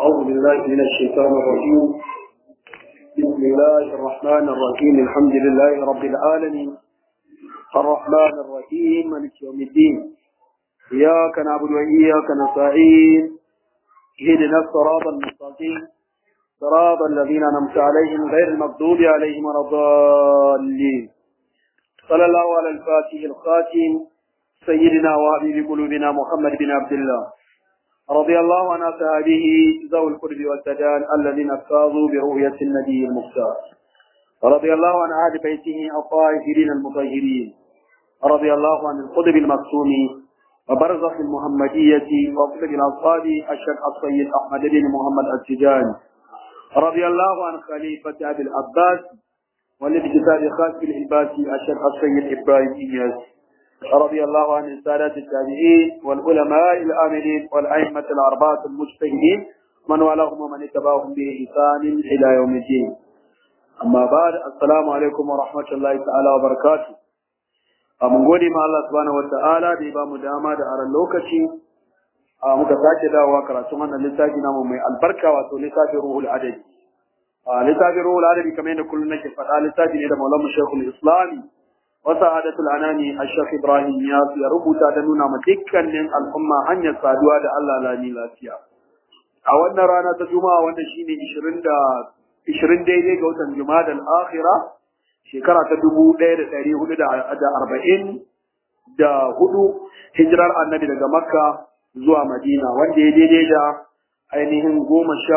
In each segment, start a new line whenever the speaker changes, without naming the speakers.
أعوذ بالله من الشيطان الرجيم بسم الله الرحمن الرحيم الحمد لله رب العالمين الرحمن الرحيم مالك يوم الدين إياك نعبد وإياك نستعين اهدنا الصراط المستقيم صراط الذين أنعمت عليهم غير المغضوب عليهم ولا الضالين صلى الله على الفاتح الخاتم سيدنا وحبيب قلوبنا محمد بن عبد الله رضي الله عن أصحابه ذوي القرب والسدان الذين فازوا برؤية النبي المختار رضي الله عن أهل بيته الطاهرين المطهرين رضي الله عن القطب المكتوم وبرزخ المحمدية وقطب الأصحاب الشيخ السيد أحمد بن محمد التجاني رضي الله عن خليفة أبي العباس والابتداء خاص العباس الشيخ السيد إبراهيم إياس رضي الله عن السادة التابعين والعلماء الآمنين والأئمة الأربعة المجتهدين من والاهم ومن اتبعهم بإحسان إلى يوم الدين أما بعد السلام عليكم ورحمة الله تعالى وبركاته mun gode ma Allah subhanahu wata'ala da ya ba mu dama da aran lokaci muka sake dawowa karatun wannan littafi namu mai albarka wato littafin ruhul adabi littafin ruhul adabi kamar yadda kullum nake faɗa littafi ne da maulamu shekul islami وسعادة الأنام الشيخ إبراهيم ياس يربط دنونا مدكن الأمة أن يسعدوا دا الله لا نيلاتيا أولنا رانا تجمع وانا شيني إشرين دا إشرين دي دي قوتا جماد الآخرة شكرا تدبو دير تاريه دا, دا أربعين دا هدو هجرار النبي دا مكة زوا مدينة وان دي دي دي دا ainihin goma sha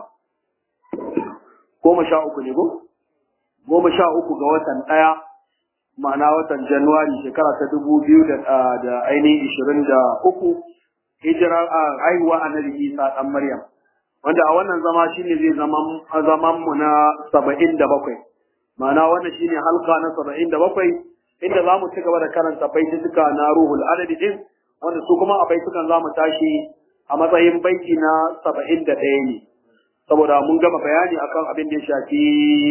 goma sha uku ne ko goma sha uku ga watan ɗaya ma'ana watan Januwari shekara ta dubu biyu da ainihin ishirin da uku hijirar a haihuwa annabi Isa ɗan Maryam. Wanda a wannan zama shine zai zaman mu na saba'in da bakwai. Ma'ana wannan shine halka na saba'in da bakwai inda za mu ci gaba da karanta baitutuka na ruhul adadi din wanda su kuma a baitukan za mu tashi a matsayin baiti na saba'in da ɗaya ne. Saboda mun gama bayani akan abin da ya shafi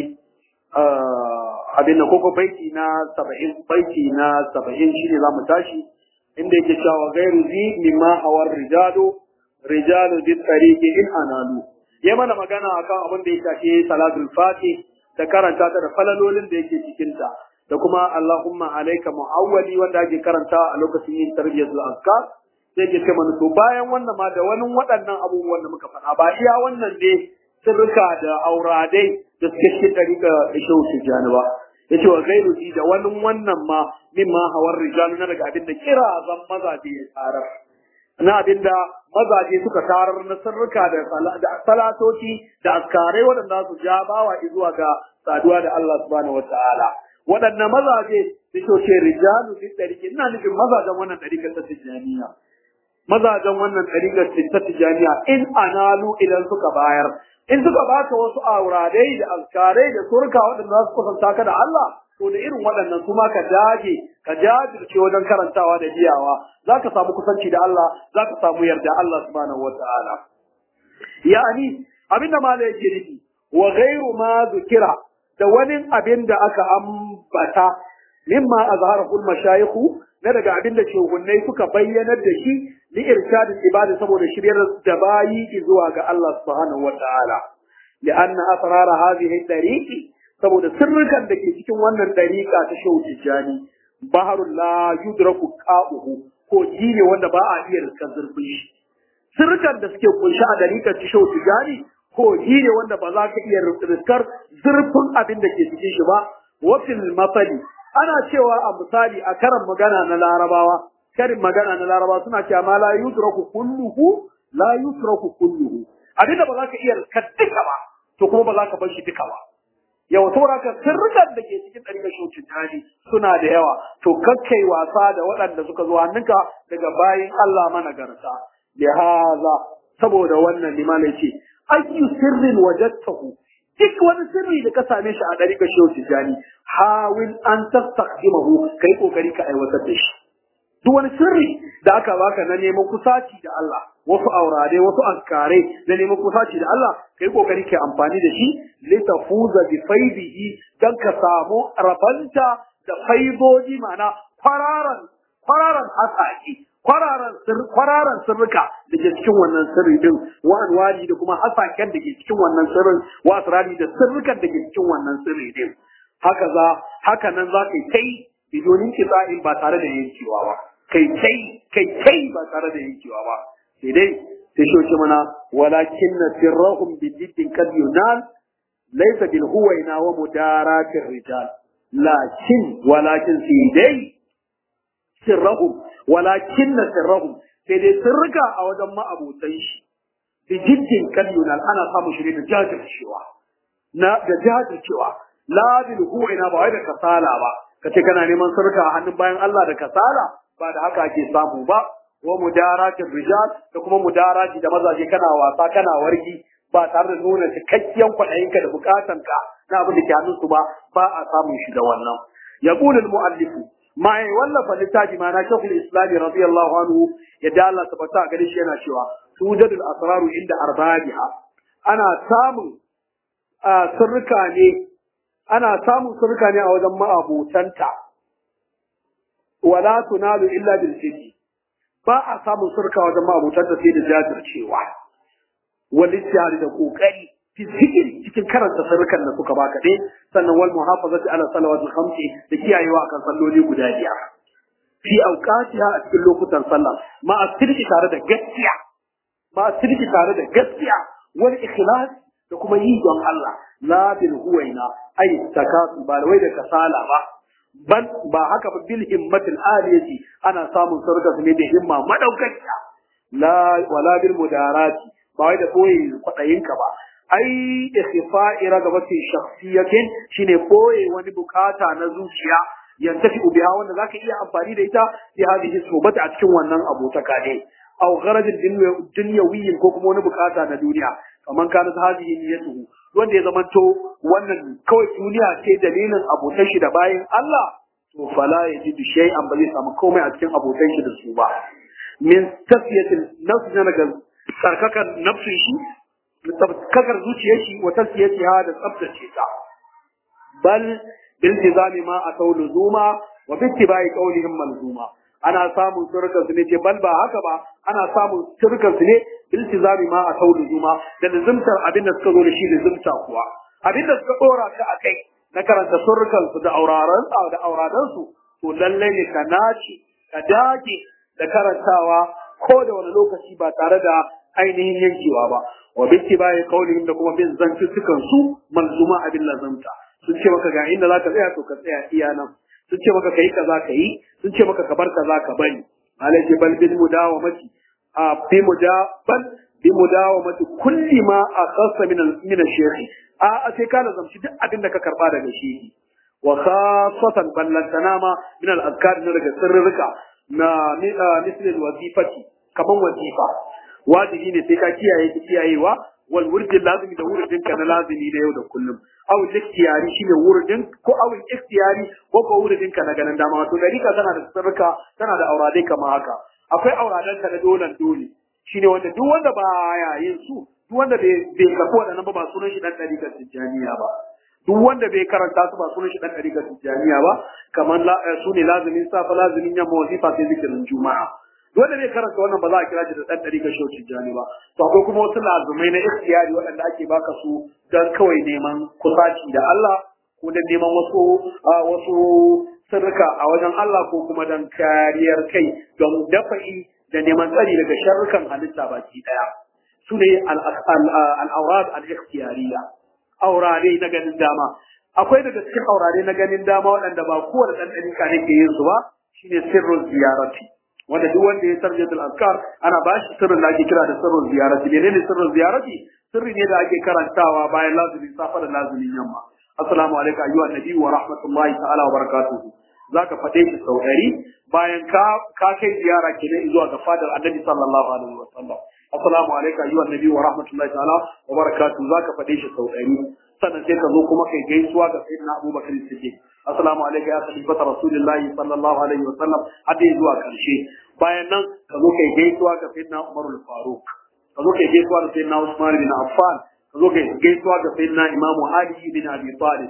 abin da koko baiti na saba'in baiti na saba'in shi ne za mu tashi inda yake cewa gairu zi mimma hawar rijalu rijalu bi tsariki in analu ya mana magana akan abin da ya shafi salatul fati da karanta ta da falalolin da yake cikin ta da kuma Allahumma alayka mu'awwali wanda ake karanta a lokacin yin tarbiyatul azkar sai ke ce mana to bayan wannan ma da wani waɗannan abubuwan da muka faɗa ba iya wannan ne sirrika da auradai da suke cikin ɗarika shehu tijjani ba ya ce wa gairu ji da wani wannan ma min ma hawar rijalu na daga abin da kira zan mazaje ya tarar na abin da mazaje suka tarar na sirrika da salatoci da askarai waɗanda su ja bawa zuwa ga saduwa da Allah subhanahu wa ta'ala waɗanne mazaje da ce rijalu fi ɗariki ina nufin mazajen wannan ɗarikar ta tijjaniya mazajen wannan ɗariƙar ta tijaniya in analu idan suka bayar in suka baka wasu auradai da alkarai da surka waɗanda za su kusanta ka da Allah to da irin waɗannan kuma ka dage ka jajirce wajen karantawa da biyawa za ka samu kusanci da Allah za ka samu yarda Allah subhanahu wa ta'ala ya'ani abin da malai yake nufi wa ghairu ma zukira da wani abin da aka ambata mimma azharahu al-mashayikhu na daga abin da shugunnai suka bayyanar da shi li irshadin ibada saboda shiryar da bayi zuwa ga Allah subhanahu wa ta'ala li'anna asrar hadhihi tariqi saboda sirrukan da ke cikin wannan dariqa ta shehu tijani baharul la yudraku qa'uhu ko ne wanda ba a iya riskar zurfin shi sirrukan da suke kunshi a dariqar ta shehu tijani ko ne wanda ba za ka iya riskar zurfin abin da ke cikin shi ba wafil mafali ana cewa a misali a karin magana na larabawa karin magana na larabawa suna cewa ma la yutraku kulluhu la yutraku kulluhu abinda ba za ka iya duka ba to kuma ba za ka bar shi duka ba yawa saboda ka sirrukan da ke cikin ɗarikar shocin tani suna da yawa to kakkai wasa da waɗanda suka zo hannunka daga bayan Allah managarta lihaza saboda wannan limalai ce ayyu sirrin wajadtahu duk wani sirri da ka same shi a ɗari ka shehu tijjani hawil an tastaqdimahu kai kokari ka aiwatar da shi duk wani sirri da aka baka na neman kusaci da Allah wasu aurare wasu askare na neman kusaci da Allah kai kokari ka amfani da shi litafuza bi faidihi dan ka samu rabanta da faidoji ma'ana kwararan kwararan hasaki kwararan sir kwararan sirrika da ke cikin wannan sirri din wa anwari da kuma hasaken da ke cikin wannan sirrin wa asrari da sirrikan da ke cikin wannan sirri din haka za haka nan za ka kai bidonin kisa'in ba tare da yankewa ba kai kai kai kai ba tare da yankewa ba sai dai sai shoce mana walakin na sirrahum bi jiddin kad yunal laysa bil huwaina wa mudaratir rijal lakin walakin sai dai sirrahum walakin na sirrahum sai dai sirrika a wajen ma'abotan shi bi jiddin kad yunal ana samun shi da jajircewa na da jajircewa la bil huwaina ba wai da kasala ba kace kana neman sirrika a hannun bayan Allah da kasala ba da haka ake samu ba wa mudaratin rijal da kuma mudarati da mazaje kana wasa kana wargi ba tare da nuna cikakken kwaɗayinka da bukatanka na abin da ke hannunsu ba ba a samun shi da wannan ya ƙulul mu'allifu ma ya wallafa littafi ma na shekul islami radiyallahu anhu ya da Allah tabbata a gare shi yana cewa sujadul asraru inda arbabiha ana samun sirrika ne ana samun sirrika ne a wajen ma'abotanta wala tunalu illa bil jiddi ba a samun surka wajen mabutar da sai da jajircewa wani tiyari da kokari fi zikiri cikin karanta sarkan da suka baka dai sannan wal muhafazati ala salawatul khamsi da kiyayewa akan salloli guda biyar fi awqatiha a cikin lokutan sallah ma asirki tare da gaskiya ma asirki tare da gaskiya wal ikhlas da kuma yi don Allah la bil huwaina ay takasu ba wai da kasala ba ban ba haka ba bil himmatil aliyati ana samun sarka su ne da himma madaukakiya la wala bil mudarati ba wai da koyi kwadayin ka ba ai ikhfa'i ragabati shakhsiyatin shine koyi wani bukata na zuciya yantafi biha wanda zaka iya amfani da ita fi hadhihi sobata a cikin wannan abotaka ne aw gharajin dunyawiyyin ko kuma wani bukata na duniya kaman kana hadhihi niyyatuhu wanda ya zamanto wannan kawai duniya ce dalilin abotan shi da bayan Allah to fala ya ji shay'an ba zai samu komai a cikin abotan shi da su ba min tasfiyatil nafs na daga sarkakan nafsin shi tsarkakar zuciyar shi wa tasfiyatiha da tsaftace ta bal bil tizami ma atau luzuma wa bi ittiba'i qawlihim malzuma ana samun surkan su ne ce bal ba haka ba ana samun surkan su ne iltizami ma a taulu zuma da lizimtar abin da suka zo da shi lizimta kuwa abin da suka dora ka a kai na karanta surkan su da auraran da auradan su to lallai ne ka naci ka dage da karantawa ko da wani lokaci ba tare da ainihin yankewa ba wa bitti bai kaulihim da kuma bin zantuttukan su malzuma abin lazimta sun ce maka ga inda zaka tsaya to ka tsaya iya nan sun ce maka kai kaza ka yi sun ce maka ka bar kaza ka bari alaji bal bil mudawamati a bi mudaban bi mudawamati kulli ma akhassa min al min al shaykh a sai ka lazamci duk abin da ka karba daga shehi wa khassatan ballantana ma min al azkar na daga sirrika na misli al wazifati kaman wazifa wajibi ne sai ka kiyaye ki kiyayewa wal wurdin lazimi da wurdin ka na lazimi da yau da kullum aw ikhtiyari shine wurdin ko aw ikhtiyari ko ko wurdin ka na ganin dama wato dalika tana da sirrika tana da auradai kamar haka akwai auradan ka na dolan dole shine wanda duk wanda ba ya yin su duk wanda bai bai kafu wadannan ba ba sunan shi dan dalika tijaniya ba duk wanda bai karanta su ba sunan shi dan dalika tijaniya ba kamar su ne lazimin safa lazimin yamma wazifa sai zikirin juma'a wanda bai karanta wannan ba za a kira shi da dan dari ga shocin jani ba to akwai kuma wasu lazumai na ikhtiyari waɗanda ake baka su dan kawai neman kusaci da Allah ko dan neman wasu wasu sirrika a wajen Allah ko kuma dan kariyar kai don dafa'i da neman tsari daga sharrukan halitta baki daya su ne al-awrad al-ikhtiyariya aurare na ganin dama akwai daga cikin aurare na ganin dama waɗanda ba kowane ɗan ɗarika ne ke yin su ba shine sirrul ziyarati wanda duk wanda ya sarje al azkar ana ba shi sirrin da ake kira da sirrin ziyarati menene sirrin ziyarati sirri ne da ake karantawa bayan lazumin safa da lazumin yamma assalamu alaikum ayyuha nabi wa rahmatullahi ta'ala wa barakatuhu zaka faɗe shi sau ɗari bayan ka ka kai ziyara kenan zuwa ga fadar annabi sallallahu alaihi wa sallam assalamu alaikum ayyuha nabi wa rahmatullahi ta'ala wa barakatuhu zaka faɗe shi sau ɗari sannan sai ka zo kuma kai gaisuwa ga sayyidina abubakar siddiq assalamu alaikum ya khalifata rasulillahi sallallahu alaihi wa sallam har dai zuwa karshe bayan nan ka zo kai gaisuwa ga sayyidina umar al-faruq ka zo kai gaisuwa ga sayyidina usman bin affan ka zo kai gaisuwa ga sayyidina imamu ali bin abi talib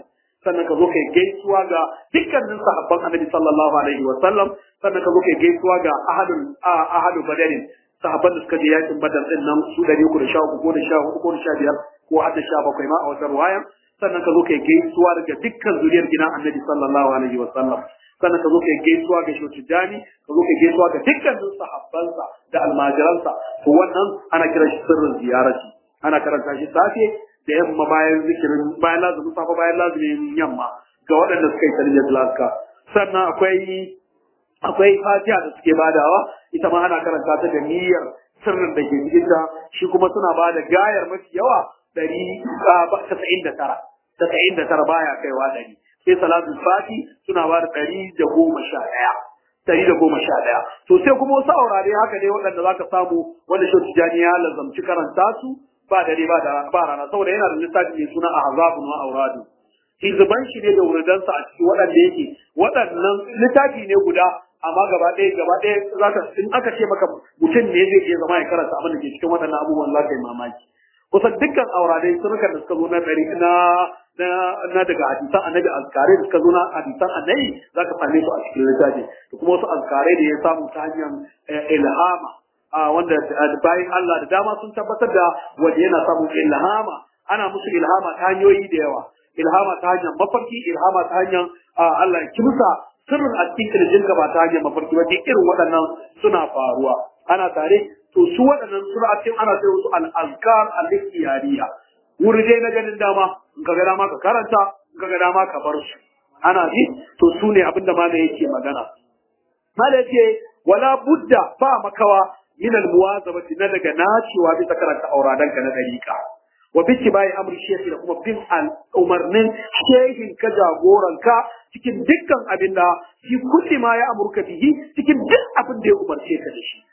sannan ka zo kai gaisuwa ga dukkanin sahabban annabi sallallahu alaihi wa sallam sannan ka zo kai gaisuwa ga ahadul ahadu badarin sahabban da suka je yakin badar din nan su 313 ko da 14 ko da 15 ko har da 17 ma a wata ruwayan sannan ka zo kai gaisuwa daga dukkan zuriyar gidan annabi sallallahu alaihi wa sallam sannan ka zo kai gaisuwa ga shehu tijani ka zo kai gaisuwa ga dukkanin sahabbansa da almajiransa to wannan ana kiran shi sirrin ziyarati ana karanta shi safe da yamma bayan zikirin bayan lazumin safa bayan lazumin yamma ga waɗanda suka yi tarbiyyar laska sannan akwai akwai fatiha da suke badawa ita ma ana karanta ta da niyyar sirrin da ke cikin ta shi kuma suna bada gayar mafi yawa ɗari tasa'in da tara tasa'in da tara baya kaiwa ɗari sai salatul fati suna bada ɗari da goma sha ɗaya ɗari da goma sha ɗaya to sai kuma wasu aurare haka dai waɗanda za ka samu wanda shi tijani ya lazamci karanta su ba dare ba da ba rana saboda yana da littafi mai suna ahzabun wa auradu hizban shi ne da wuridansa a cikin waɗanda yake waɗannan littafi ne guda amma gaba ɗaya gaba ɗaya zaka in aka ce maka mutum ne zai iya zama ya karanta abin da ke cikin waɗannan abubuwan za ka yi mamaki kusan dukkan auradai sunukan da suka zo na ɗari na na na daga hadisan annabi azkare da suka zo na hadisan annabi za ka same su a cikin littafi da kuma wasu azkare da ya samu ta hanyar ilhama wanda bayan Allah da dama sun tabbatar da wanda yana samun ilhama ana musu ilhama ta hanyoyi da yawa ilhama ta hanyar mafarki ilhama ta hanyar Allah ya kimsa sirrin a cikin kirjin ka ba ta hanyar mafarki ba duk irin waɗannan suna faruwa ana tare to su waɗannan suna cikin ana sai wasu al-azkar al-ikhtiyariya wuri dai na ganin dama in ka ga dama ka karanta in ka ga dama ka bar su ana ji to su ne abinda ma yake magana mala yace wala budda ba makawa min al-muwazabati na daga nacewa bisa karanta auradan ka na dariƙa wa biki bai amri shehi da kuma bin umarnin shehin ka jagoranka cikin dukkan abin da shi kulli ma ya amurka bihi cikin duk abin da ya umarce ka da shi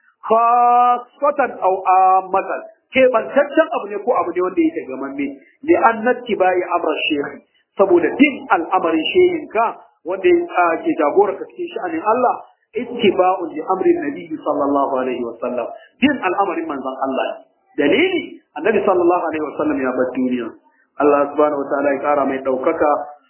khasatan aw amatan ke bantaccen abu ne ko abu ne wanda yake gamamme li annati bai amra shehi saboda din al'amarin shehin ka wanda ke jagoranka cikin sha'anin Allah ittiba'u li amri nabi sallallahu alaihi wa sallam din al'amarin manzon Allah dalili annabi sallallahu alaihi wasallam ya bar duniya Allah subhanahu wa ta'ala ya kara mai daukaka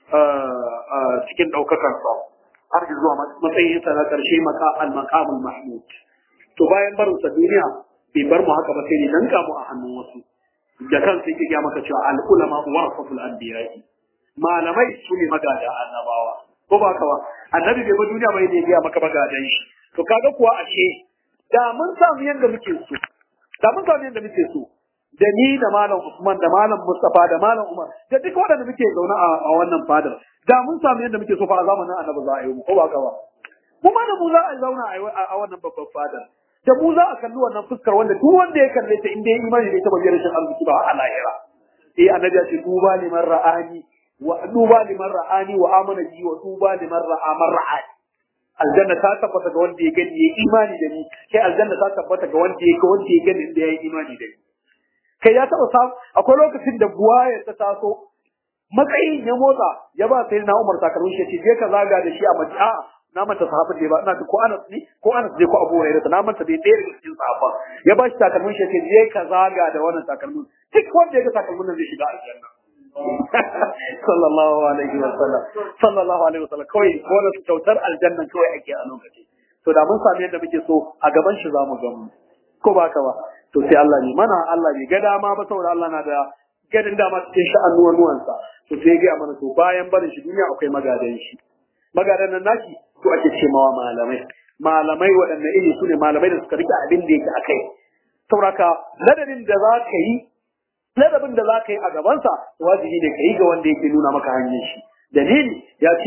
cikin daukakar sa har zuwa matsayin sa na karshe maka al maqamul mahmud to bayan barin sa duniya bai bar mu haka ba sai ne dan mu a hannun wasu da kansa yake ga maka cewa al ulama warasatul anbiya'i malamai su ne magada annabawa ko ba ka ba annabi bai bar duniya bai ne ya maka magadan shi to kaga kuwa ashe da mun samu yanda muke so da mun samu yanda muke so da ni da malam Usman da malam Mustafa da malam Umar da duk waɗanda muke zaune a wannan fadar da mun samu yadda muke so fa a zamanin Annabi za a yi mu ko ba ka ba mu ma da mu za a zauna a wannan babban fadar da mu za a kalli wannan fuskar wanda duk wanda ya kalle ta inda ya imani da ita ba rashin arziki ba a lahira eh annabi ya ce duba liman ra'ani wa duba liman ra'ani wa amana bi wa duba liman ra'a man ra'ani aljanna ta tabbata ga wanda ya gani ya imani da ni kai aljanna ta tabbata ga wanda ya ga wanda ya gani da ya yi imani da ni kai ya taba samu akwai lokacin da buwaya ta taso matsayin ya motsa ya ba sai na Umar takalmin shi ce je ka zaga da shi a mace a na manta sahabin da ba ina ko Anas ne ko Anas je ko Abu Hurairah na manta dai ɗaya daga cikin sahaba ya ba shi takalmin shi ce je ka zaga da wannan takalmin duk wanda ya ga takalmin nan zai shiga aljanna sallallahu alaihi wa sallam sallallahu alaihi wa sallam kawai wannan kyautar aljanna kawai ake a lokaci to da mun sami yadda muke so a gaban shi zamu ga mu ko ba ka ba to sai Allah ne mana Allah bai ga dama ba saboda Allah na da gadin dama cikin sha'anuwan nuwansa to sai ga mana to bayan barin shi duniya akwai magadan shi magadan nan naki to ake ce mawa malamai malamai waɗanne iri su ne malamai da suka rike abin da yake akai sauraka ladabin da za ka yi ladabin da za ka yi a gabansa wajibi ne ka yi ga wanda yake nuna maka hanyar shi dalili ya ce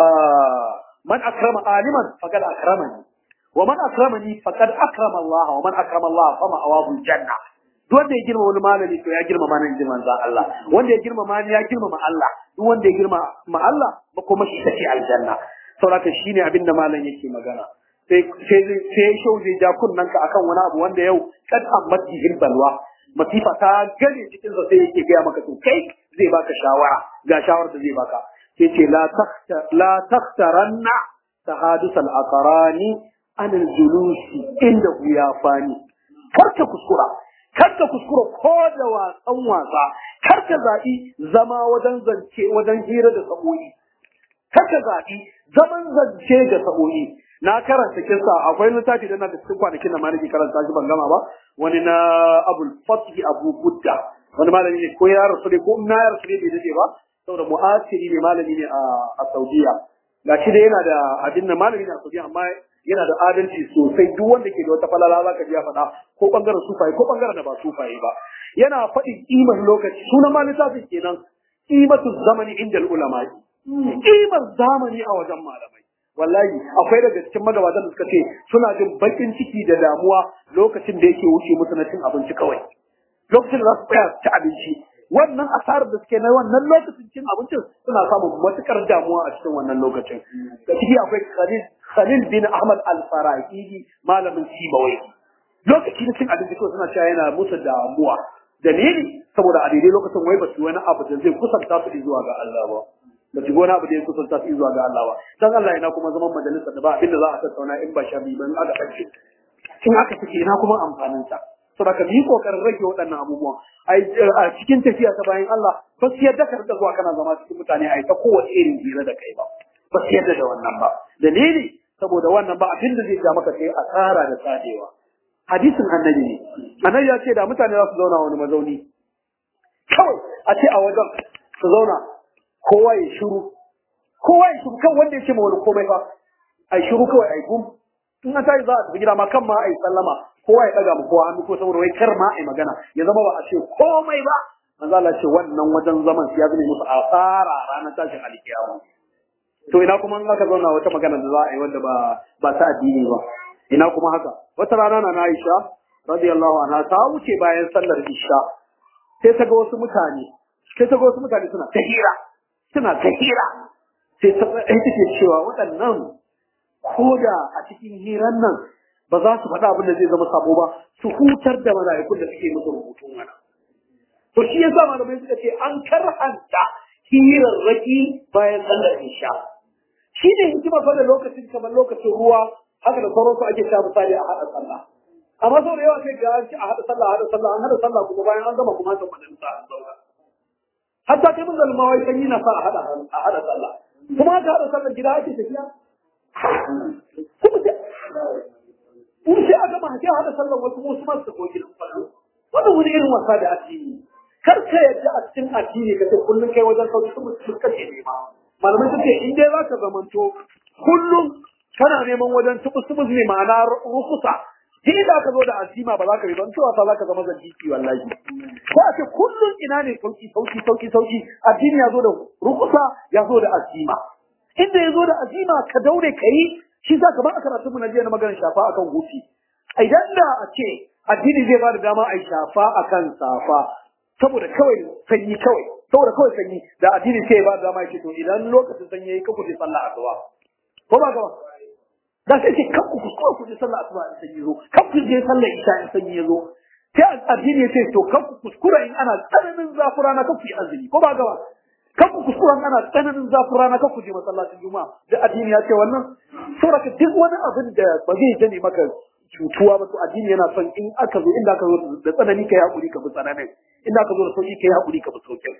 man akrama aliman faqad akramani wa man akramani faqad akrama Allah wa man akrama Allah fa ma'awahu janna duk wanda ya girma wani malami to ya girma mana inji manzon Allah wanda ya girma mani ya girma ma Allah duk wanda ya girma ma Allah ba kuma shi take aljanna saboda shine abin da malam yake magana sai sai sai shau zai ja kunnan ka akan wani abu wanda yau kad ammati balwa masifa ta gane cikin sa sai yake gaya maka to kai zai baka shawara ga shawar da zai baka sai ce la takhta la takhtaranna tahadus al-aqrani an al-julusi inda ya fani farka kuskura kar ka kuskura ko da wasan wasa kar ka zaɓi zama wajen zance wajen hira da sa'o'i kar ka zaɓi zaman zance da sa'o'i na karanta kisa akwai littafi da na da cikin kwanakin da malami karanta shi ban gama ba wani na abul fatih abu budda wani malami ne ko ya rasu ne ko na ya rasu ne bai dace ba saboda mu'asiri ne malami ne a saudiya ga shi da yana da abin da malami ne a saudiya amma yana da adalci sosai duk wanda ke da wata falala za ka ji ya faɗa ko ɓangaren sufaye ko ɓangaren da ba sufaye ba yana faɗin ƙimar lokaci sunan ma littafin kenan ƙimatu zamani inda ulama ƙimar zamani a wajen malamai wallahi akwai daga cikin magabatan da suka ce suna jin bakin ciki da damuwa lokacin da yake wuce musu na cin abinci kawai lokacin da za su tsaya ci abinci wannan asarar da suke na wannan lokacin cin abincin suna samun matukar damuwa a cikin wannan lokacin da ciki akwai khalil khalil bin ahmad al-farahidi malamin sibawai lokaci na cin abinci kawai suna cewa yana musu damuwa dalili saboda a daidai lokacin wai ba su wani abu da zai kusanta su zuwa ga Allah ba ba su gona abu da ya kusanta su zuwa ga Allah ba dan Allah ina kuma zaman majalisa da ba abinda za a tattauna in ba sharri ba in aka kace in aka fice ina kuma amfanin sa saboda ka yi kokarin rage waɗannan abubuwan a cikin tafiya ta bayan Allah ba su yadda ka rika zuwa kana zama cikin mutane a ta kowace irin hira da kai ba ba su yadda da wannan ba dalili saboda wannan ba abin da zai ja maka sai asara da tsadewa hadisin annabi ne annabi ya ce da mutane za su zauna wani mazauni kawai a ce a wajen su zauna kowa ya shiru kowa ya shiru kan wanda ya ce ma wani komai ba a yi shiru kawai a yi gum in an tashi za a tafi gida ma kan ma a yi sallama kowa ya ɗaga mu kowa hannu ko saboda wai kar ma a yi magana ya zama ba a ce komai ba manzo Allah ce wannan wajen zaman ya zame musu asara ranar tashin alkiyama to ina kuma in aka zauna wata magana da za a yi wanda ba ba ta addini ba ina kuma haka wata rana na Aisha radiyallahu anha ta wuce bayan sallar isha sai ta ga wasu mutane sai ta ga wasu mutane suna ta hira suna ta hira sai ta take cewa waɗannan ko da a cikin hiran nan ba za su faɗa abin da zai zama sabo ba su hutar da mala'ikun da suke musu rubutun mana to shi yasa malamai suka ce an karhanta hirarraki bayan sallar isha shi ne hikima fa da lokacin kamar lokacin ruwa haka da sauransu ake sha misali a haɗa sallah amma sau da yawa sai ga an ci a haɗa sallah a haɗa sallah an haɗa sallah kuma bayan an gama kuma an san majalisa an zauna hatta kai mun zalma wai sanyi na sa a haɗa a haɗa sallah kuma haka haɗa sallah gida ake tafiya kuma sai in sai a gama sai a haɗa sallah wasu wasu masu tafi gidan kwallo wannan wani irin wasa da addini kar ka yadda a cikin addini ka ce kullum kai wajen sauki su mutum kace nema malamai sun ce in dai za ka zamanto kullum kana neman wajen tubus-tubus ne ma'ana rukusa shi da aka zo da azima ba za ka yi don cewa za ka zama zandiki wallahi ko a ce kullum ina ne sauki sauki sauki sauki addini ya zo da rukusa ya zo da azima inda ya zo da azima ka daure ka yi shi za ka ba a karatu mu na jiya na maganar shafa akan hufi idan da a ce addini zai ba da dama a yi shafa akan safa saboda kawai sanyi kawai saboda kawai sanyi da addini sai ya ba da dama ya ce to idan lokacin sanyi ya yi ka kuje sallah asuba ko ba gaba da sai ce kan ku kuskura ku je sallah asuba in sanyi zo kan ku je sallah isha in sanyi ya zo sai addini ya ce to kan ku kuskura in ana tsananin zafin rana kan ku yi azumi ko ba gaba kan ku kuskura in ana tsananin zafin rana kan ku je masallacin juma'a da addini ya ce wannan saboda duk wani abin da ba zai jane maka cutuwa ba to addini yana son in aka zo inda aka zo da tsanani kai hakuri ka bi tsananin inda aka zo da sauki kai hakuri ka bi sauki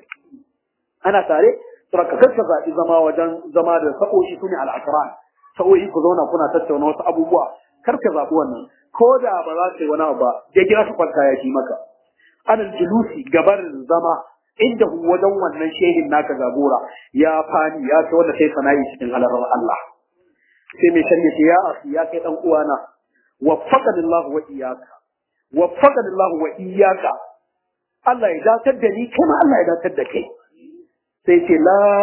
ana tare saboda ka kasa zaɓi zama wajen zama da sa'o'i su ne al'akran sa'o'i ku zauna kuna tattauna wasu abubuwa kar ka zaɓi wannan ko da ba za ka yi wani abu ba ya kira ka kwanta ya fi maka anal julusi gabarin zama inda wajen wannan shehin naka jagora ya fani ya ce wanda sai sanayi cikin halarar Allah sai mai shari'a ce ya asu ya kai dan uwana waffaqani Allah wa iyyaka waffaqani Allah wa iyyaka Allah ya datar da ni kuma Allah ya datar da kai sai ce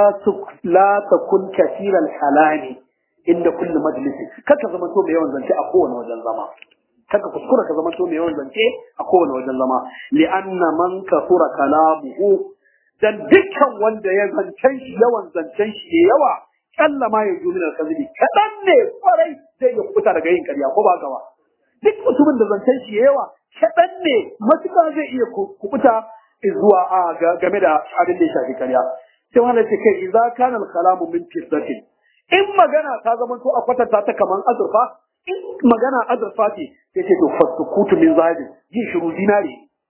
la takun kasiran halali inda kullu majlisi kaka zama to mai yawan zance a kowane wajen zama kaka kuskura ka zama to mai yawan zance a kowane wajen zama li anna man kasura kalamuhu dan dukkan wanda ya zancen shi yawan zancen shi ya yawa kalla ma ya jumi al kazibi kadan ne kwarai zai ya kubuta daga yin karya ko ba gawa duk mutumin da zancen shi ya yawa kadan ne matuƙa zai iya kubuta zuwa a game da abin da ya shafi karya sai wanda ce kai idza kana al kalamu min fiddatin in magana ta zama to a kwatanta ta kaman azurfa in magana azurfa ce sai ce to fasukutu min zabi yin shiru dinari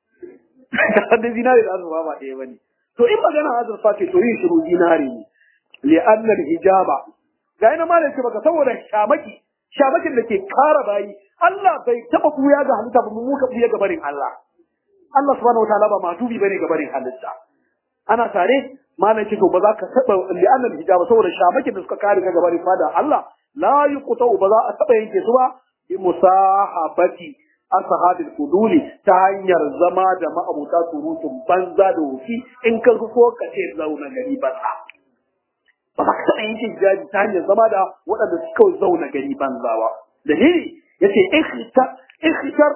da zinari da azurfa ba ɗaya bane to in magana azurfa ce to yin shiru zinari ne li'anna hijaba ga ina ma ce baka saboda shamaki shamakin da ke kara bayi Allah bai taba buya ga halitta ba mu muka buya ga barin Allah Allah subhanahu wataala ba madubi bane ga barin halitta ana tare malam ce to ba za ka taba li'anna hijaba saboda shamakin da suka kare ka ga barin fada Allah la yuqta ba za a taba yanke su ba bi musahabati ashabil fuduli ta hanyar zama da ma'abuta surutun banza da wufi in ka so ka ce zauna gari banza ba za ka taɓa yin hijabi ta hanyar zama da waɗanda suka zauna gari banza ba dalili yace ikhtar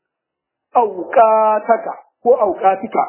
auqataka ko auqatika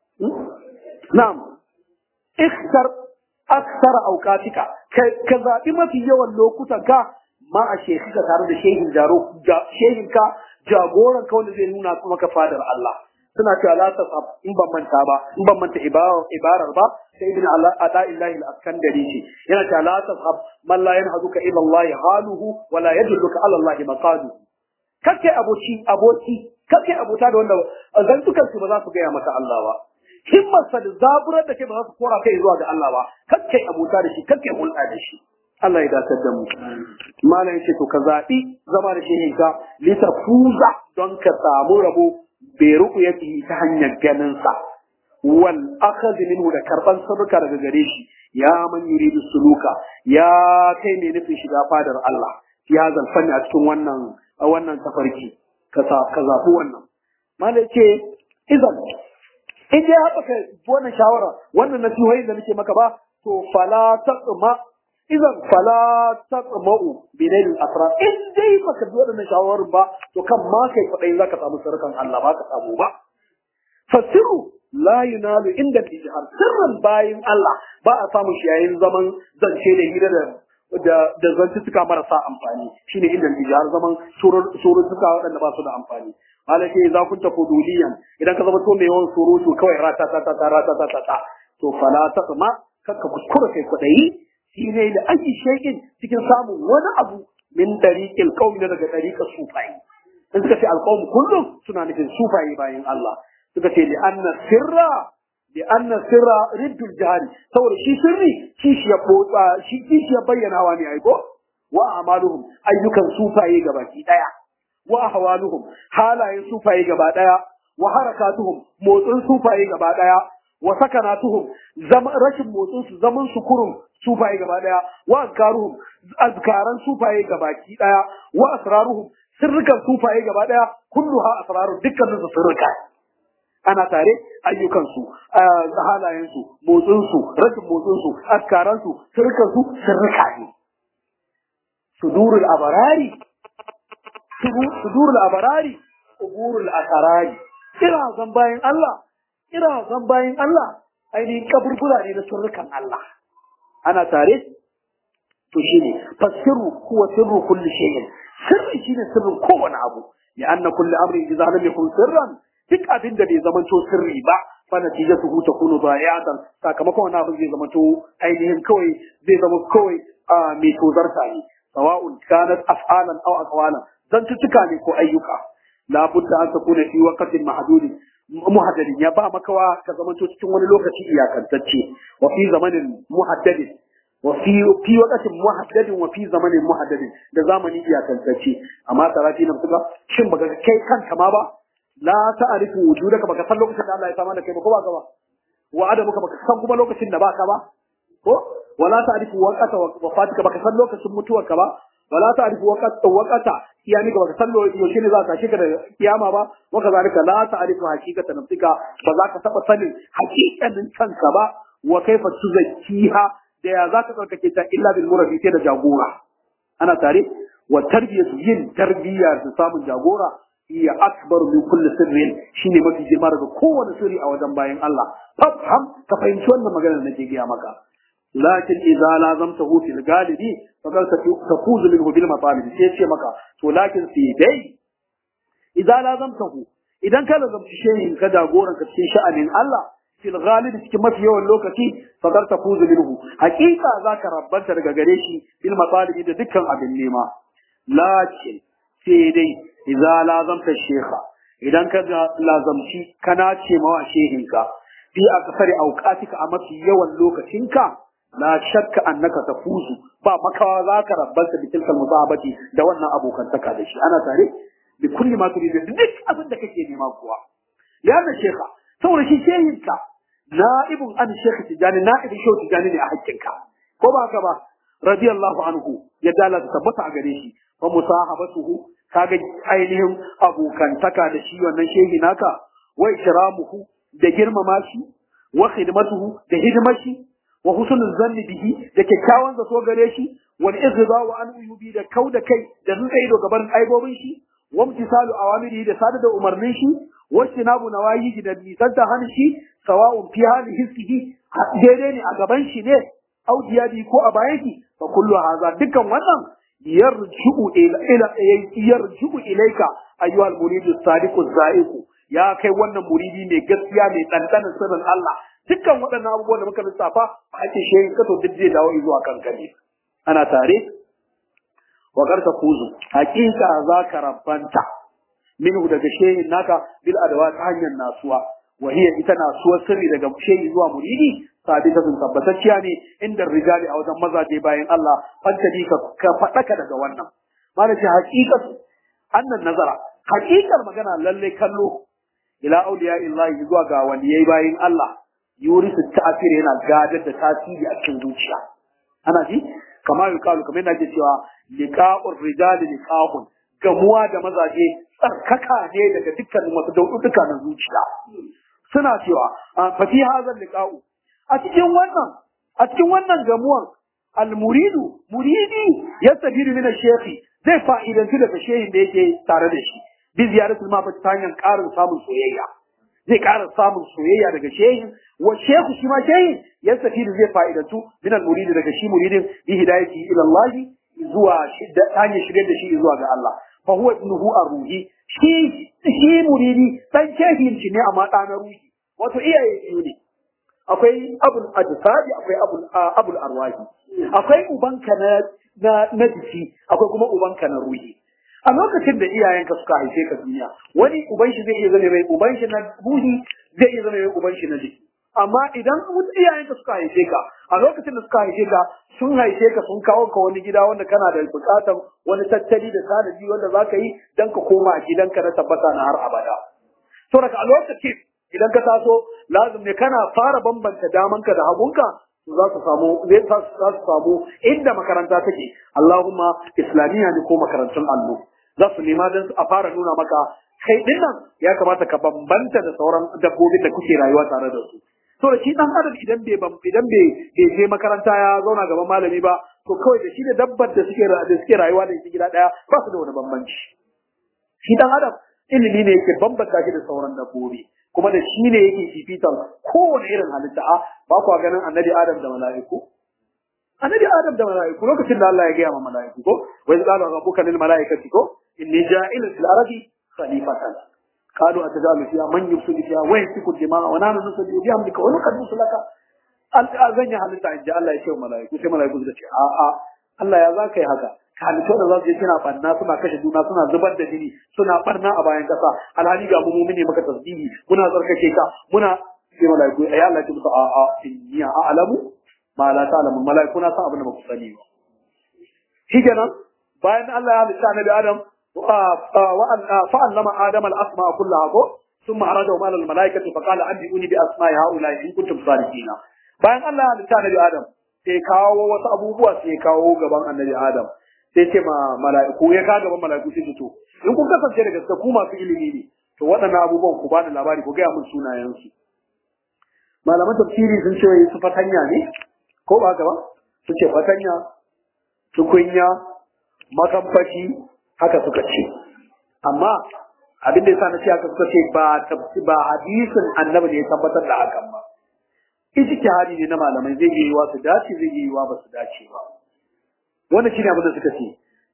na'am ikhtar aksara auqatika ka zaɓi mafi yawan lokutan ka ma a shekika tare da shehin jaro shehinka jagoran ka wanda zai nuna maka fadar Allah suna cewa la tasab in ban manta ba in ban manta ibarar ba sai ibn Allah ada illahi al-askandari ce yana cewa la tasab man la yanhaduka ila Allah haluhu wa la yadulluka ala Allah maqaduhu kake aboki aboki kake abota da wanda zantukan su ba za su gaya maka Allah ba himmarsa da zaburar da kai ba za su kora kai zuwa ga Allah ba kake abota da shi kake hulɗa da shi Allah ya dace da mu. Malam yace to ka zaɓi zama da shehin ka litafuza don ka samu rabo bai ruku yake ta hanyar ganin sa. Wal akhadh minhu da karban sadaka daga gare shi ya man yuridu suluka ya kai ne nufin shiga fadar Allah. Ya zalfanni a cikin wannan wannan tafarki ka ka zaɓi wannan. Malam yace idan in dai haka ka wannan shawara wannan nasihohi da nake maka ba to fala taqma idan fala taqma'u binail asrar in dai baka bi wadannan shawarar ba to kan ma kai kudai zaka samu sarkan Allah ba ka samu ba fasiru la yunalu inda ijhar sirran bayin Allah ba a samu shi yayin zaman zance da hira da da da zantuttuka marasa amfani shine inda ijhar zaman suruttuka waɗanda ba su da amfani malaka za kun ta fuduliyan idan ka zama to mai yawan surutu kawai rata ta ta rata ta ta to fala taqma kakka kuskura kai kudai shi ne da ake shaikin cikin samun wani abu min dariƙil qaumi daga dariƙar sufayi in suka ce alqawm kullum suna nufin sufayi bayan Allah suka ce li anna sirra li anna sirra riddul jahari saboda shi sirri kishi ya botsa shi kishi ya bayyanawa ne ai ko wa amaluhum ayyukan sufaye gabaki daya wa ahwaluhum halayen sufaye gaba daya wa harakatuhum motsin sufaye gaba daya wa sakanatuhum zama rashin motsin su zaman su kurum sufaye gaba daya wa azkaruhum azkaran sufaye gabaki daya wa asraruhum sirrukan sufaye gaba daya kulluha asraru dukkanin su sirruka ana tare ayyukan su halayen su motsin su rashin motsin su azkaran su sirrukan su sirruka ne sudurul abarari sudurul abarari uburul asarari kira zan bayan Allah kira zan bayan Allah ainihin kaburbura ne na sirrukan Allah ana tare to shine fasiru huwa sirru kulli shay'in sirri shine sirrin kowane abu ya anna kulli amrin idza lam yakun sirran duk abin da bai zamanto sirri ba fa natijatuhu takunu da'iatan sakamakon wannan abin zai zamanto ainihin kawai zai zama kawai mai tozarta ne sawa'un kanat af'alan aw aqwalan dan tutuka ne ko ayyuka la budda an takuna fi waqtin mahdudin muhaddadin ya ba makawa ka zamanto cikin wani lokaci iyakantacce wa fi zamanin muhaddadin wa fi fi waqtin muhaddadin wa fi zamanin muhaddadin da zamani iyakantacce amma tarafi na suka shin baka kai kanka ma ba la ta'rifu wujudaka baka san lokacin da Allah ya sama da kai ba ko ba ka ba wa adamuka baka san kuma lokacin da baka ba ko wala ta'rifu waqata wafatika baka san lokacin mutuwarka ba wala ta'rifu waqata waqata yani ga baka san yaushe ne za ka shiga da kiyama ba wa kazalika la ta'rifu haqiqata nafsika ba za ka taba sanin haqiqanin kanka ba wa kaifa tuzakkiha da ya za ka tsarkake ta illa bil murabi sai da jagora ana tare wa tarbiyatu yin tarbiyya da samun jagora hiya akbar min kulli sirrin shine mafi girma daga kowane sirri a wajen bayan Allah fafham ka fahimci wannan maganar da nake gaya maka lakin idza lazamtahu fil galibi faqad tafuzu minhu bil matalib sai ce maka to lakin sai dai idza lazamtahu idan ka lazamci shehin ka jagoran ka cikin sha'anin Allah fil galibi cikin mafi yawan lokaci faqad tafuzu minhu haqiqa zaka rabbanta daga gare shi bil matalib da dukkan abin nema lakin sai dai idza lazamta shekha idan ka lazamci kana ce mawa shehinka fi a kasar auqatika a mafi yawan lokacinka la shakka annaka tafuzu ba makawa za ka rabbanta bi tilkal musahabati da wannan abokantaka da shi ana tare bi kulli ma turidu duk abin da kake nema kuwa yana shekha saboda shi shehinka na'ibun an shekhi tijani na'ibin shehu tijani ne a hakkinka ko ba haka ba radiyallahu anhu ya dala ta tabbata a gare shi fa musahabatuhu kaga ainihin abokantaka da shi wannan shehi naka wa ikramuhu da girmama shi wa khidmatuhu da hidimar shi wa husnul zanni bihi da kyakkyawan zato gare shi wal izza wa an uyubi da kauda kai da nuna ido gaban aibobin shi wa imtisalu awamirihi da sada da umarnin shi wa tinabu nawayihi da nisanta han shi sawa'un fi hali hissihi daidai ne a gaban shi ne au diyadi ko a bayan shi fa kullu hadha dukkan wannan yarju'u ila ila yarju'u ilayka ayyuhal muridu sadiqu zaiqu ya kai wannan muridi mai gaskiya mai dandanan sirrin Allah dukkan waɗannan abubuwan da muka lissafa ba ake shehin kato duk zai dawo zuwa kankani ana tare wa karka kuzu hakika za ka rabbanta minhu daga shehin naka bil adawa ta hanyar nasuwa wa hiya ita nasuwar sirri daga shehi zuwa muridi sabitatun tabbatacciya ne inda rijali a wajen mazaje bayan Allah fantadi ka ka faɗaka daga wannan malaci haqiqatu annan nazara haqiqar magana lalle kallo ila auliya illahi zuwa ga waliyai bayin Allah yurisu ta'asir yana gadar da tasiri a cikin zuciya ana ji kamar yukalu kamar yana cewa liqa'ur rijali liqa'un gamuwa da mazaje tsarkaka ne daga dukkanin wasu dauɗuɗuka na zuciya suna cewa fa fi hadha liqa'u a cikin wannan a cikin wannan gamuwan almuridu muridi yastafidu min ash-shaykh zai fa'idantu daga shehin da yake tare da shi bi ziyaratul ma ta hanyar ƙarin samun soyayya zai ƙara samun soyayya daga shehin wa shehu shi ma shehin yastafidu zai fa'idantu min al-muridi daga shi muridin bi hidayati ila Allah zuwa ta hanyar shirye da shi zuwa ga Allah fa huwa ibnuhu ar-ruhi shi shi muridi dan shehin shi ne amma ɗa na ruhi wato iyaye biyu ne akwai abul ajsadi akwai abul abul arwahi akwai ubanka na na na jiki akwai kuma ubanka na ruhi a lokacin da iyayenka suka haife ka duniya wani uban shi zai iya zama mai uban shi na ruhi zai iya zama mai uban shi na jiki amma idan iyayenka suka haife ka a lokacin da suka haife ka sun haife ka sun kawo ka wani gida wanda kana da bukatar wani tattali da sanadi wanda zaka yi dan ka koma gidanka na tabbata na har abada to daga a lokacin idan ka taso lazim ne kana fara bambanta damanka da hagunka za su samu zai za su samu inda makaranta take Allahumma islamiyya ne ko makarantun allo za su nema don a fara nuna maka kai din nan ya kamata ka bambanta da sauran dabbobin da kuke rayuwa tare da su to da shi dan adam idan bai idan bai bai je makaranta ya zauna gaban malami ba to kawai da shi da dabbar da suke da suke rayuwa da shi gida daya ba su da wani bambanci shi dan adam ilimi ne yake bambanta shi da sauran dabbobi kuma da shi ne yake fifitan kowane irin halitta a ba kwa ganin annabi adam da mala'iku annabi adam da mala'iku lokacin da Allah ya gaya ma mala'iku ko wa iz qala rabbuka lil mala'ikati ko inni ja'ilun fil ardi khalifatan qalu atajalu fiha man yufsidu fiha wa yasfiku dima'a wa nahnu nusabbihu bihamdika wa nuqaddisu laka zan yi halitta in ji Allah ya ce wa mala'iku sai mala'iku suka ce a a Allah ya zaka yi haka halittu da za su je suna banna suna kashe juna suna zubar da jini suna barna a bayan kasa alhali ga mu mumini maka tasbihi muna tsarkake ka muna sai malaiku ai Allah ya ce a a inni a'lamu ma la ta'lamu malaiku na san abin da ba ku sani ba shikenan bayan Allah ya halitta annabi Adam wa fa'allama Adam al-asma kullaha ko ثم عرضهم على الملائكة فقال أنبئوني بأسماء هؤلاء إن كنتم صادقين bayan Allah ya halitta annabi Adam sai kawo wasu abubuwa sai kawo gaban annabi Adam sai ce ma mala'iku ya ka gaban mala'iku sai to in kun kasance da gaske ku masu ilimi ne to waɗannan abubuwan ku bani labari ku gaya mun sunayen su malaman tafsiri sun ce su fatanya ne ko ba haka ba su ce fatanya tukunya makamfashi haka suka ce amma abin da yasa na ce haka suka ce ba ba hadisin annabi ne ya tabbatar da hakan ba ijtihadi ne na malamai zai yi wa su dace zai yi wa ba su dace ba wannan shine abin da suka ce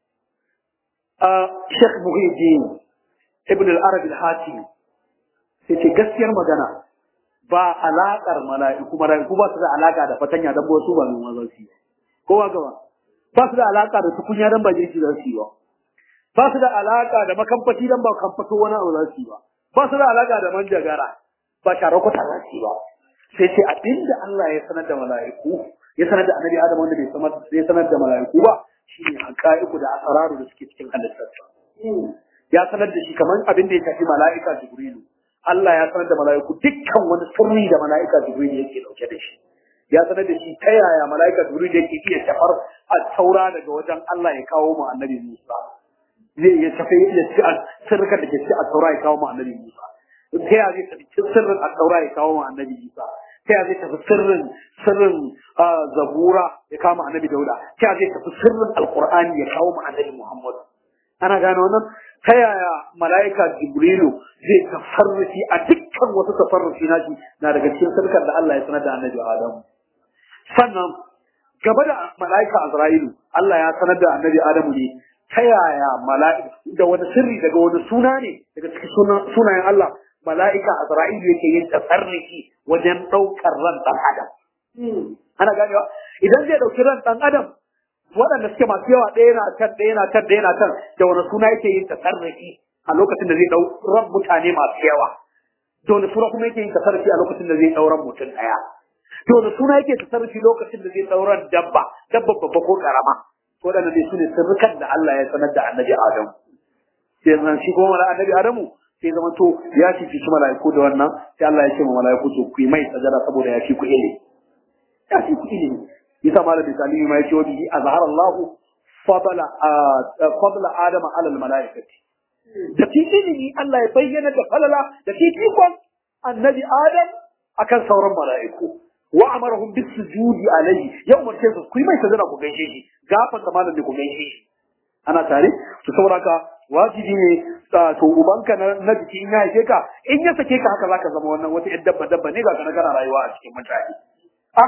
a Sheikh Muhyiddin Ibn al-Arabi al-Hatimi sai ce gaskiyar magana ba alaƙar mala'iku mala'iku ba su da alaƙa da fatanya dan ba su ba noma za su yi ko ba gaba ba su da alaƙa da tukunya dan ba jirgi za su yi ba ba su da alaƙa da makamfaci dan ba kamfato wani abu za su yi ba ba su da alaka da manjagara ba tare ku tare ba sai ce abinda Allah ya sanar da mala'iku ya sanar da annabi Adam wanda bai sanar ya sanar da mala'iku ba shine haqa'iqu da asraru da suke cikin halittarsa ya sanar da shi kamar abin da ya tafi mala'ika Jibrilu Allah ya sanar da mala'iku dukkan wani sirri da mala'ika Jibrilu yake dauke da shi ya sanar da shi ta yaya mala'ika Jibrilu yake iya tafar a taura daga wajen Allah ya kawo mu annabi Musa zai ya tafi ya ci sirrikan da ke ci a taura ya kawo mu annabi Musa ta yaya zai tafi sirrin a taura ya kawo mu annabi Musa ta yaya zai tafi sirrin sirrin zabura ya kawo mu annabi Dauda ta yaya zai tafi sirrin alqur'ani ya kawo mu annabi Muhammad ana gane wannan ta yaya mala'ika jibrilu zai tafarrufi a dukkan wasu tafarrufi nashi na daga cikin sarkar da Allah ya sanar da annabi Adamu sannan gaba da mala'ika Azra'ilu Allah ya sanar da annabi Adamu ne ta yaya mala'ika da wani sirri daga wani suna ne daga cikin sunayen Allah mala'ika Azra'ilu yake yin tasarrufi wajen ɗaukar ran ɗan Adam ana ganewa idan zai ɗauki ran ɗan Adam waɗanda suke masu yawa ɗaya na can ɗaya na can ɗaya na can da wani suna yake yin tasarrufi a lokacin da zai ɗau ran mutane masu yawa da wani suna kuma yake yin tasarrufi a lokacin da zai ɗau ran mutum ɗaya da wani suna yake tasarrufi lokacin da zai ɗau ran dabba dabba babba ko ƙarama waɗanda ne su ne sirrukan da Allah ya sanar da annabi Adamu sai zan shi kuma mala annabi Adamu sai zama to ya ci shi mala'iku da wannan sai Allah ya ce ma mala'iku to ku yi mai sajada saboda ya fi ku ilimi ya fi ku ilimi yasa malam misali ma yace wabi azhara Allah fadla fadla adama ala al malaikati da ilimi Allah ya bayyana da falala da fifikon annabi adam akan sauran malaiku wa amarahum bis sujudi alayhi yau umarce su ku yi mai sajada ku gaishe shi gafar da malam ku gaishe shi ana tare to saboda ka wajibi ne to ubanka na jiki in ya haife ka in ya sake ka haka zaka zama wannan wata yar dabba dabba ne ga kana kana rayuwa a cikin mutane ah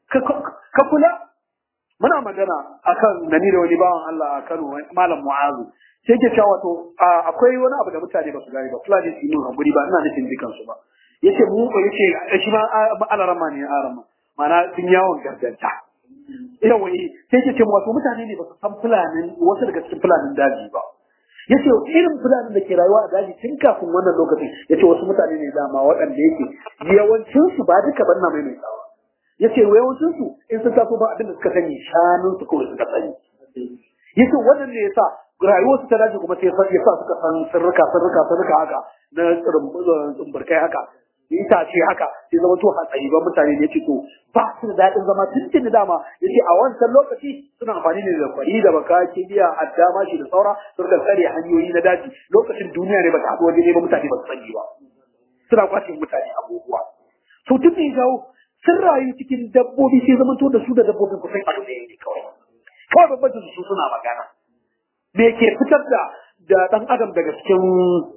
ka kula muna magana akan nani da wani bawan Allah a Kano malam Mu'azu sai ke cewa wato akwai wani abu da mutane ba su gane ba fulani su yi mun hakuri ba ina nufin dukan su ba yace mu ko yace shi ma alarama ne arama mana sun yawon garganta yawa sai ke ce wato mutane ne ba su san fulanin wasu daga cikin fulanin daji ba yace irin fulanin da ke rayuwa a daji tun kafin wannan lokacin yace wasu mutane ne dama waɗanda yake yawancin su ba duka banna mai mai tsawa yace yawancin su in sun taso ba abin da suka sani shanun su kawai suka sani yace wannan ne yasa rayuwar su ta daji kuma sai yasa suka san sirrika sirrika sirrika haka na tsumburkai haka itace haka sai zama to hatsari ba mutane ne yace to ba su da daɗin zama tun da dama yace a wancan lokaci suna amfani ne da kwari da baka kibiya adda mashi da saura su da tsare hanyoyi na daji lokacin duniya ne ba ta haɗu waje ne ba mutane ba su sani ba suna kwace mutane abubuwa to tun da ya jawo sun rayu cikin dabbobi sai zama to da su da dabbobin kusan abu ne ne kawai kawai babban su suna magana me ke fitar da da dan adam daga cikin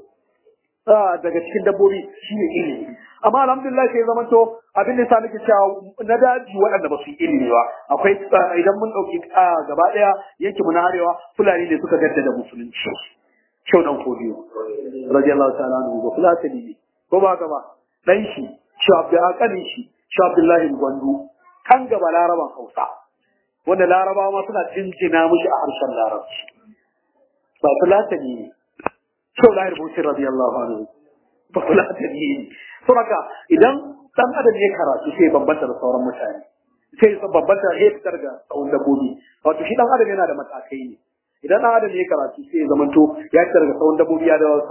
daga cikin dabbobi shine ilimi amma alhamdulillah sai zama to abin da sa nake cewa na daji waɗanda ba su yi ilimi ba akwai idan mun ɗauki gaba ɗaya yanki mu na arewa fulani ne suka gadda da musulunci kyau dan kodiyo radiyallahu ta'ala anhu ba fulatani ne ko ba gaba dan shi shi abdul shi shi abdullahi gwandu kan gaba laraban hausa wanda larabawa ma suna jinjina mushi a harshen larabci ba fulatani ne sau lahir busir radiyallahu anhu ba fulatani ne saboda idan dan adam ya karatu sai bambanta da sauran mutane sai bambanta ya fitar da tsawon dabbobi wato shi dan adam yana da matakai ne idan dan adam ya karatu sai ya zamanto ya fitar da tsawon dabbobi ya da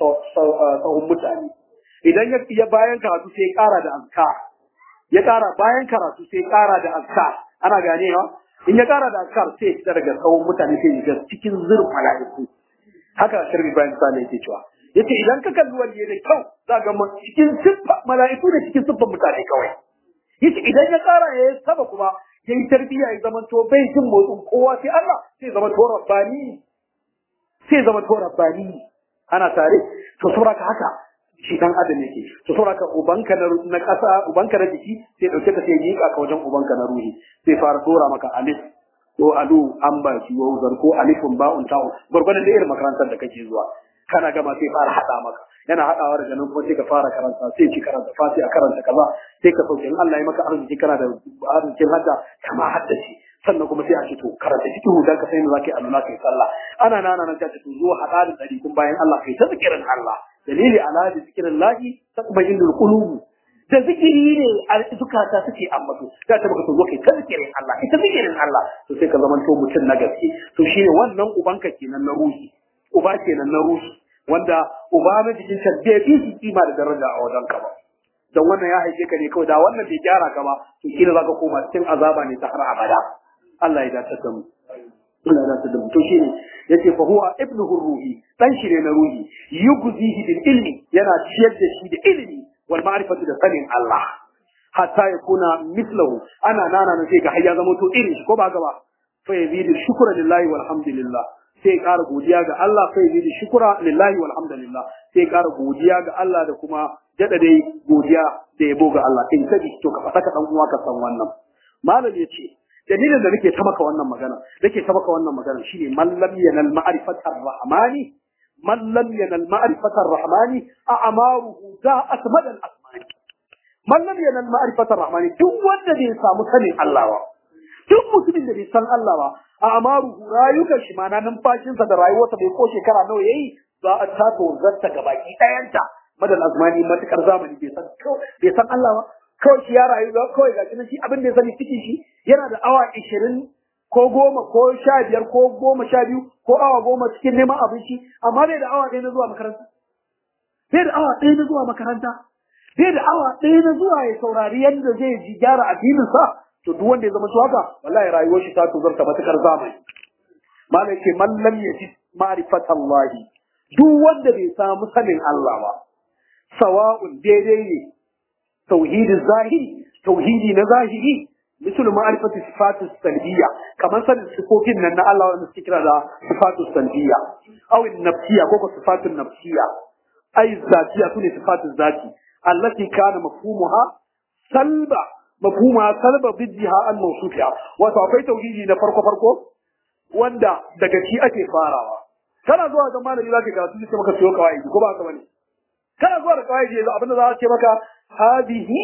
sauran mutane idan ya bayan karatu sai ya kara da azkar ya kara bayan karatu sai ya kara da azkar ana ganewa in ya kara da azkar sai ya fitar da tsawon mutane sai ya cikin zurfa mala'iku haka shirbi Ibrahim Sale yake cewa yace idan ka kalli wani da kyau za ga cikin siffa mala'iku da cikin siffan mutane kawai yace idan ya tsara ya yi saba kuma ya yi tarbiyya ya zama to bai jin motsin kowa sai Allah sai zama to rabbani sai zama to rabbani ana tare to saboda haka shi dan adam yake to saboda ka ubanka na na kasa ubanka na jiki sai dauke ka sai yi ka wajen ubanka na ruhi sai fara dora maka alif ko alu an ba shi wa uzar ko alifun ba'un ta'u gurgurdan da irin makarantar da kake zuwa kana gama sai fara hada maka yana hadawa daga nan kuma sai ka fara karanta sai ki karanta fatiha karanta kaza sai ka sauke in Allah ya maka arziki kana da arzikin hadda kama haddace sannan kuma sai a ce to karanta fiqhu dan ka sai zaka yi Allah kai sallah ana nana nan ta ce to zo hada da dari kun bayan Allah kai ta zikirin Allah dalili ala da zikirin lahi tatma'innul qulub da zikiri ne a zukata suke ambato za ta baka zo kai ta zikirin Allah ita zikirin Allah to sai ka zama to mutum na gaske to shine wannan ubanka kenan na ruhi uba kenan na ruhi wanda uba na jikin ka bai fi su kima da daraja a wajen ka ba don wannan ya haife ka ne kawai da wannan bai gyara ka ba to kila zaka koma cikin azaba ne ta har abada Allah ya dace da mu Allah ya dace da mu to shine yace fa huwa ibnuhu ruhi dan shi ne na ruhi yugzihi bil ilmi yana ciyar da shi da ilimi wal ma'rifatu da sanin Allah hatta yakuna mislahu ana nana na sai ga har ya zama to irin shi ko ba gaba fa yazidu shukra lillahi walhamdulillah sai ƙara godiya ga Allah sai yazidu shukra lillahi walhamdulillah sai ƙara godiya ga Allah da kuma dada dai godiya da yabo ga Allah in kaji to ka fata ka dan uwa ka san wannan malam yace dalilin da nake ta maka wannan magana nake ta maka wannan magana shine man lam yanal ma'rifatar rahmani man lam yanal ma'rifatar rahmani a amaruhu za asmadal asmani man lam yanal ma'rifatar rahmani duk wanda bai samu sanin Allah ba duk mutumin da bai san Allah ba a amaruhu rayukan shi mana numfashinsa da rayuwarsa bai ko shekara nawa yayi za a tato zarta ga baki ɗayanta madal azmani matukar zamani bai san bai san Allah ba kawai shi ya rayu kawai ga shi abin da ya sani cikin shi yana da awa ishirin ko goma ko sha biyar ko goma sha biyu ko awa goma cikin neman abinci amma bai da awa ɗaya na zuwa makaranta bai da awa ɗaya na zuwa makaranta bai da awa ɗaya na zuwa ya saurari yadda zai ji gyara addininsa to duk wanda ya zama haka wallahi rayuwar shi ta tozarta matukar zamani malam ce man lam yajid ma'rifatallahi duk wanda bai samu sanin Allah ba sawa'un daidai ne tauhidin zahiri tauhidi na zahiri misal ma'rifatu sifatu salbiyya kamar sanin sifofin nan na Allah wanda suke kira da sifatu salbiyya aw nafsiyya ko ko sifatu nafsiyya ay zatiya sune sifatu zati allati kana mafhumuha salba mafhuma salba biddiha an mawsufiha wato akwai tauhidi na farko farko wanda daga shi ake farawa kana zuwa ga malami zaka karatu sai maka siyo kawai ko ba haka bane kana zuwa da kawai yanzu abinda za a ce maka hadihi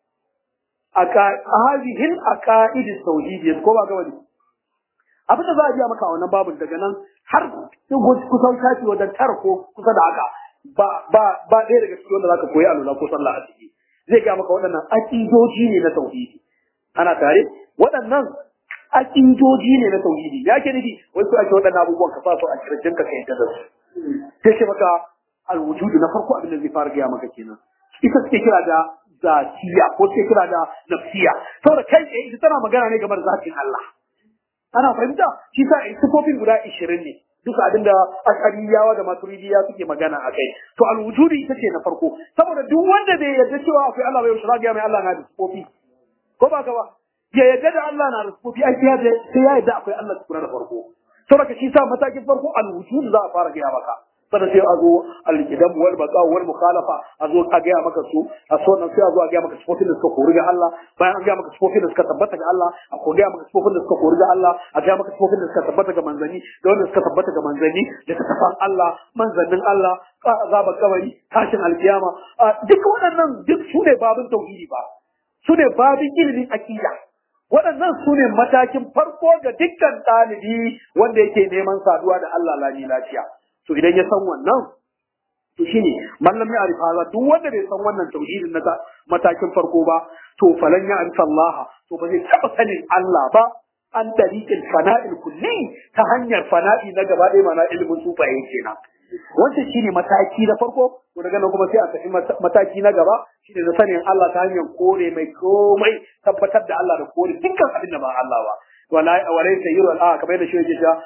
aka hadihin aqaid tauhid ko ba haka bane abinda za a ji maka a wannan babun daga nan har kusan kashi wajen tara ko kusa da haka ba ba ba ɗaya daga cikin wanda zaka koyi alula ko sallah a ciki zai ga maka waɗannan aƙidoji ne na tauhidi ana tare waɗannan aƙidoji ne na tauhidi ya ke nufi wasu ake waɗannan abubuwan ka sa su a kirjin ka kai da su sai ce maka alwujudu na farko abin da zai fara gaya maka kenan ita suke kira da zatiya ko suke kira da nafsiya saboda kai tsaye ita tana magana ne game da zatin Allah ana fahimta shi sa sifofin guda ishirin ne duka abin da ashariyawa da maturidiya suke magana a kai to alwujudi ita ce na farko saboda duk wanda bai yarda cewa akwai Allah bai yaushe ga mai Allah na da sifofi ko ba ka ba ya yarda da Allah na da sifofi ai sai ya sai ya yarda akwai Allah tukuna da farko saboda shi sa matakin farko alwujud za a fara gaya maka sannan sai a zo alkidam wal baqa wal mukhalafa a zo a gaya maka su a so nan sai a zo a gaya maka sifofin da suka kori ga Allah bayan an gaya maka sifofin da suka tabbata ga Allah a ko gaya maka sifofin da suka kori ga Allah a gaya maka sifofin da suka tabbata ga manzanni da wanda suka tabbata ga manzanni da tafan Allah manzannin Allah azaba kabari tashin alkiyama duk waɗannan duk su ne babin tauhidi ba su ne babin ilimin akida waɗannan su ne matakin farko ga dukkan ɗalibi wanda yake neman saduwa da Allah lani lafiya to idan ya san wannan to shine mallam ya arifa ba duk wanda bai san wannan tauhidin na matakin farko ba to falan ya arifa Allah to ba zai taba sanin Allah ba an tariqil fana'il kulli ta hanyar fana'i na gaba ɗaya mana ilimin sufaye kenan wancan shine mataki na farko to daga nan kuma sai a tafi mataki na gaba shine da sanin Allah ta hanyar kore mai komai tabbatar da Allah da kore dukkan abin da ba Allah ba wala wala sayyiru al kamar yadda shi yake cewa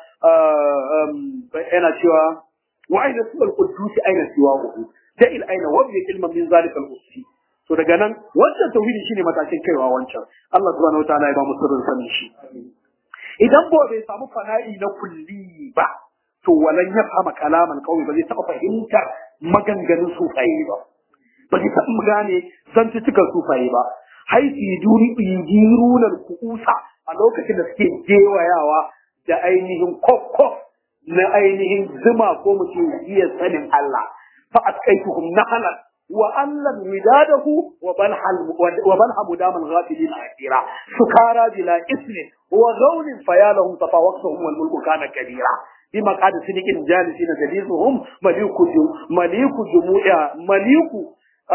yana cewa wa aina suwal qudus aina siwa hu da'il aina wa bi ilman min zalika al-ussi to daga nan wancan tauhidi shine matakin kaiwa wancan Allah subhanahu wataala ya ba mu sirrin sanin shi idan ko bai samu fana'i na kulli ba to walan ya fama kalaman kawai ba zai taɓa fahimtar maganganun sufaye ba ba zai taɓa gane zantuttukan sufaye ba haiti duri ijirunar kusa a lokacin da suke gewayawa da ainihin kokkof na ainihin zuma ko mutum iya sanin Allah fa atqaituhum nahalan wa allan widadahu wa balhal wa balhamu damal ghafilin akira sukara bila ismin wa ghawlin fayalahum tafawaqtuhum wal mulku kana kabira bi maqad sidiqin jalisina jalisuhum maliku maliku jumu'a maliku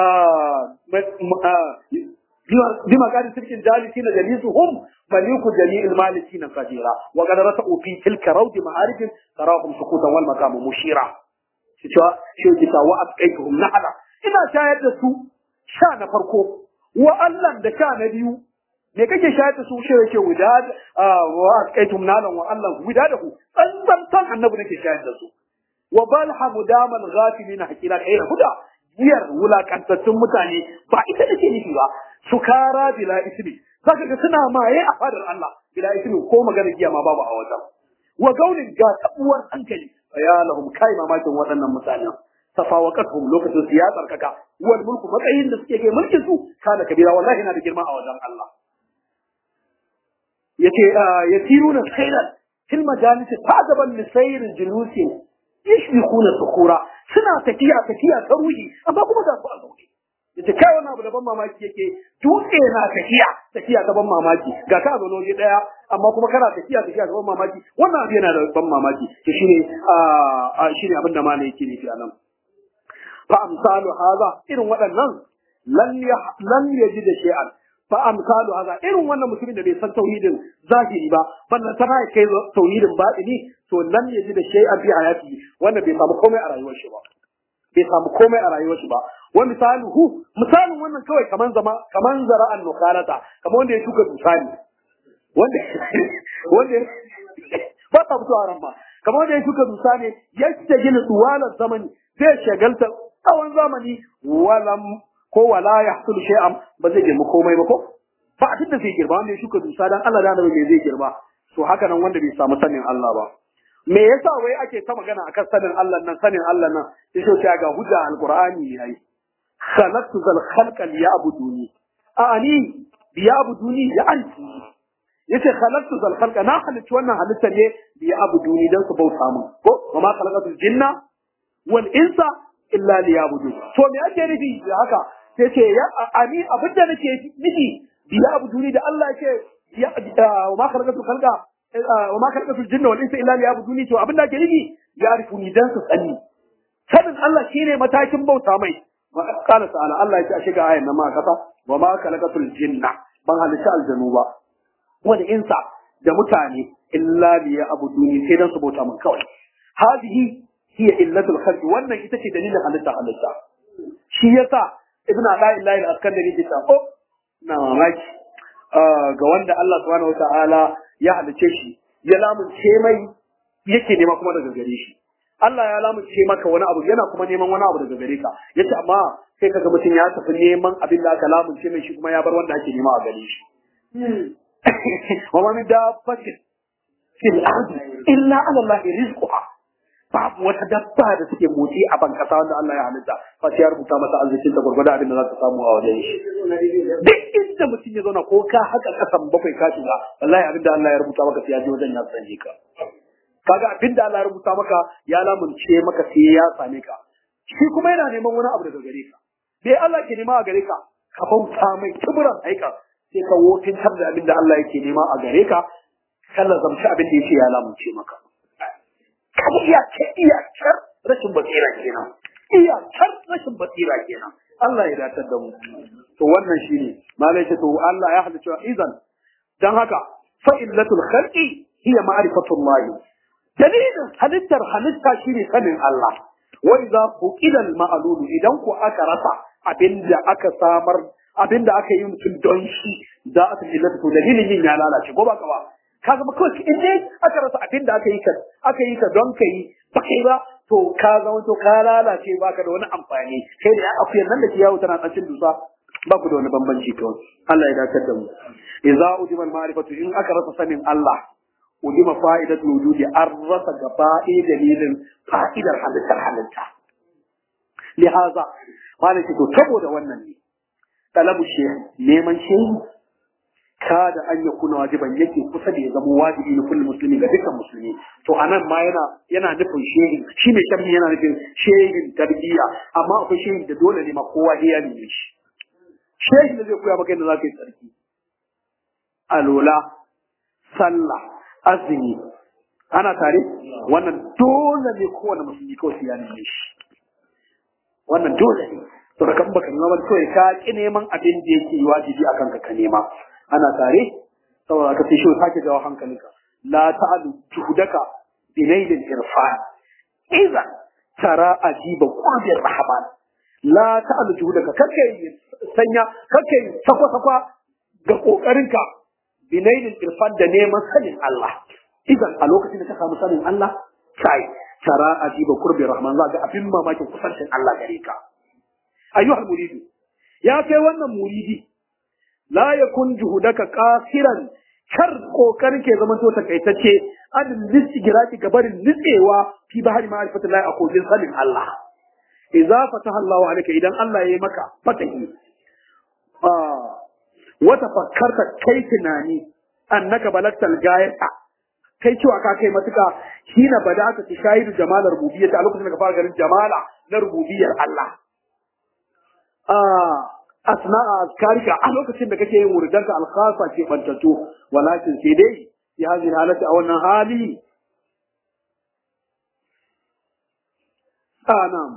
بما قال تلك الجالسين جليسهم مليك جميع المالكين قديرا وقد رتقوا في تلك روض معارف تراهم سكوتا والمقام مشيرا شو شو جتا وأبقيتهم نحلا إذا شاهد سو شان فرقو وألن da sha na biyu me kake shayar da su shi yake wida wa asqaitum nalan wa Allah wida da ku tsantsan san annabi nake shayar da su wa bal hamudamal ghafilin hakila kai huda giyar wulakantattun mutane ba ita nake nufi ba sukara bila ismi zaka ga suna maye a fadar Allah bila ismi ko magana giya ma babu a wajen wa gaunin ga tabuwar hankali ya lahum kai mamakin waɗannan mutanen tafawaqatuhum lokacin su ya tsarkaka wal mulku matsayin da suke kai mulkin su kana kabira wallahi na da girma a wajen Allah yace yasiruna khairan fil majalis ta'jaban li sayr julusi yashbiquna sukura suna tafiya tafiya ta ruhi amma kuma ga su a zaune yace kai wannan abu da ban mamaki yake dutse na tafiya tafiya ta ban mamaki ga ka zo waje daya amma kuma kana tafiya tafiya ta ban mamaki wannan abu yana da ban mamaki to shine a shine abin da malai yake nufi anan fa amsalu hadha irin waɗannan lan lan yaji da shay'an fa amsalu hadha irin wannan mutumin da bai san tauhidin zahiri ba ballan tana kai tauhidin batini to lan yaji da shay'an fi hayati wanda bai samu komai a rayuwar shi ba bai samu komai a rayuwar shi ba wa misaluhu misalin wannan kawai kaman zama kaman zara'an nukalata kaman wanda ya shuka dusani wanda wanda ba ta fito a ran ba kaman wanda ya shuka dusani ya ce gina tuwalan zamani zai shagalta tsawon zamani walam ko wala ya hasulu shay'an ba zai girma komai ba ko ba a da zai girma wanda ya shuka dusa dan Allah da annabi me zai girma to haka nan wanda bai samu sanin Allah ba me yasa wai ake ta magana akan sanin Allah nan sanin Allah nan sai shi ga hujja alqur'ani yayi khalaqtu zal khalqa liya'buduni a'ani liya'buduni ya anti yace khalaqtu zal khalqa na halicci wannan halitta ne liya'buduni dan su bauta mun ko wa ma khalaqatul jinna wal insa illa liya'budun to me ake nufi da haka sai ce ya ani abinda nake nufi liya'buduni da Allah yake ya wa ma khalaqatul khalqa wa ma khalaqatul jinna wal insa illa liya'buduni to abinda ake nufi ya'rifuni dan su sani sanin Allah shine matakin bauta mai qala ta'ala Allah ya ce a shiga ayan nan ma kasa wa ma khalaqatul jinna ban halitta aljanu ba wal insa da mutane illa liya'buduni sai dan su bauta mun kawai hadihi hiya illatul khalq wannan ita ce dalilin halitta halitta shi yasa ibnu ala'illahi al-askandari ke ta oh na mamaki ga wanda Allah subhanahu wata'ala ya halice shi ya lamunce mai yake nema kuma daga gare shi Allah ya lamunce maka wani abu yana kuma neman wani abu daga gare ka yace amma sai kaga mutum ya tafi neman abin da aka lamunce mai shi kuma ya bar wanda ake nema a gare shi wa ma min dabbatin fil ardi illa ala Allah rizquha babu wata dabba da suke motsi a ban kasa wanda Allah ya halitta fa sai ya rubuta masa arzikin ta gurgurda abin da za ta samu a wajen shi duk inda mutum ya zauna ko ka haka kasan bakwai ka shiga wallahi abin da Allah ya rubuta maka sai ya je wajen ya sanye ka kaga abin da Allah ya rubuta maka ya lamunce maka sai ya same ka shi kuma yana neman wani abu daga gare ka bai Allah ke nema a gare ka ka bauta mai kibiran aika sai ka wofintar da abin da Allah yake nema a gare ka kalla zamci abin da yake ya lamunce maka kaga iyakar iyakar rashin basira kenan iyakar rashin basira kenan Allah ya datar da mu to wannan shine malai ce to Allah ya hada cewa idan dan haka fa illatul khalqi hiya ma'rifatullah dalilin halittar halitta shine sanin Allah wa idza fuqila al ma'lul idan ku aka rasa abinda aka samar abinda aka yi mutum don shi da aka illatu to dalilin yin ya lalace ko ba ka ba ka zama kawai in dai aka rasa abin da aka yi ka aka yi ka don ka yi ba kai ba to ka zama to ka lalace ba ka da wani amfani kai da akuyar nan da ke yawo tana tsacin dusa ba ku da wani bambanci kawai Allah ya dakatar da mu idza udima al-ma'rifatu in aka rasa sanin Allah udima fa'idatul wujudi an rasa gaba dalilin fa'idar halittar halitta lihaza malaki to saboda wannan ne talabu shehu neman shehu kada an ya kuna wajiban yake kusa da ya zama wajibi na kullum musulmi ga dukkan musulmi to anan ma yana yana nufin shehin shi mai sharhi yana nufin shehin tarbiyya amma akwai shehin da dole ne ma kowa ya neme shi shehin da zai koya maka yadda za ka yi tsarki alola sallah azumi ana tare wannan dole ne kowane musulmi kawai sai ya neme shi wannan dole ne to da kan baka nema ba kawai ka ki neman abin da yake wajibi akan ka ka nema ana tare saboda ka sai shi sake jawo hankalinka la ta'alu juhudaka binailil irfan idan tara ajiba qurbir rahman la ta'alu juhudaka kake sanya kake sakwa sakwa ga kokarinka binailil irfan da neman sanin Allah idan a lokacin da ka samu sanin Allah kai tara ajiba qurbir rahman za ga abin mamakin kusancin Allah gare ka ayyuhal muridu ya kai wannan muridi la yakun juhudaka qasiran kar kokarin ke zaman to takaitacce an listigiraki gabarin nitsewa fi bahari ma'rifatillahi a kogin sanin Allah idza fataha Allah alayka idan Allah ya yi maka fatahi ah wata fakkarta kai tunani annaka balagtal gayata kai cewa ka kai matuka hina bada'ata tashahidu jamalar rububiyyah a lokacin da ka fara ganin jamala na rububiyyar Allah ah asna'a azkarika a lokacin da kake yin wuridanka alkhasa ke bantato walakin sai dai ya hadin halata a wannan hali anam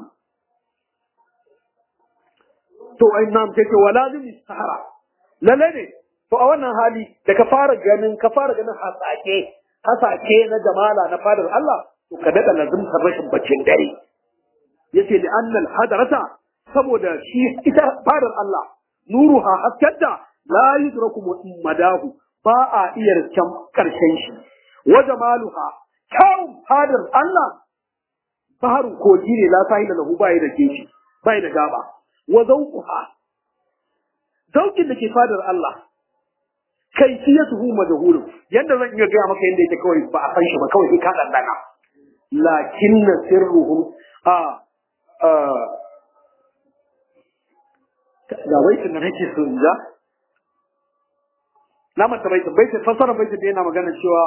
to ai nam take walazim sahara lalle ne to a wannan hali da ka fara ganin ka fara ganin hasake hasake na jamala na fadar Allah to ka dada lazimtar rashin baccin dare yace li annal hadarata saboda shi ita fadar Allah nuruha haskanta la yudraku madahu ba a iya riskan karshen shi wa jamaluha kyawun fadar Allah baharun kogi ne la sahila lahu bai da keshi bai da gaba wa zawquha zaukin da ke fadar Allah kaifiyatuhu majhulun yanda zan iya gaya maka yanda yake kawai ba a san shi ba kawai sai ka dandana lakinna sirruhum a ga baitin da nake so in ja na mata baitin baitin fasara baitin da yana magana cewa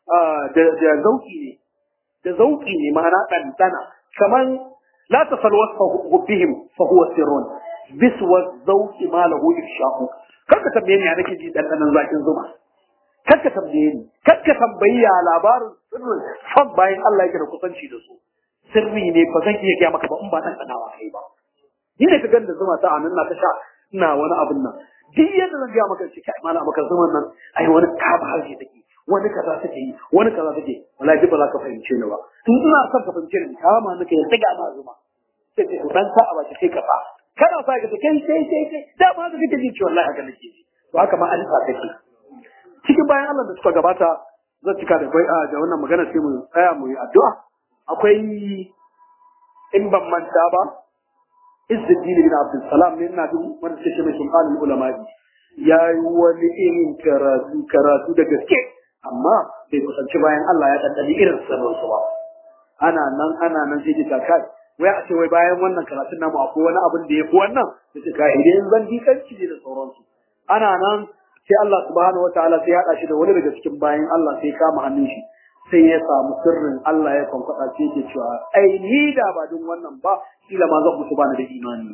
da zauki ne da zauki ne ma'ana ɗanɗana kamar la tasal wasfa hubbihim fa huwa sirrun biswa zauki ma lahu ifshahu kar ka tambaye ni ya nake ji ɗanɗanan zakin zuma kar ka tambaye ni kar ka tambayi ya labarin sirrin son bayan Allah yake da kusanci da su sirri ne ba zan iya gaya maka ba in ba ɗanɗanawa kai ba ni ne ka ganda zuma ta anan na ta sha ina wani abin nan duk yadda zan gaya maka shi kai malam maka zuman nan ai wani kaba harshe take wani kaza take yi wani kaza take wallahi ba za ka fahimce ni ba in ina son ka fahimce ni kama nake ya tsiga ma zuma sai ce to dan sa a baki sai ka fa kana sa ka kai sai sai sai da ma kake ji cewa wallahi haka nake ji to haka ma an sa take cikin bayan Allah da suka gabata zan cika da bai da wannan magana sai mu tsaya mu yi addu'a akwai in ban manta ba Izzuddin bin Abdul Salam ne ina duk wanda take mai sultanin ulama ya yi wani irin karatu karatu da gaske amma bai kusanci bayan Allah ya ɗanɗani irin sanin su ba ana nan ana nan sai ta kai wai a ce wai bayan wannan karatun namu akwai wani abin da ya fi wannan da ta kai idan zan dikanci ne da sauransu ana nan sai Allah subhanahu wataala sai ya haɗa shi da wani daga cikin bayan Allah sai kama hannun shi sai ya samu sirrin Allah ya kwankwada ce yake cewa ai ni da ba don wannan ba kila ma zan mutu bani da imani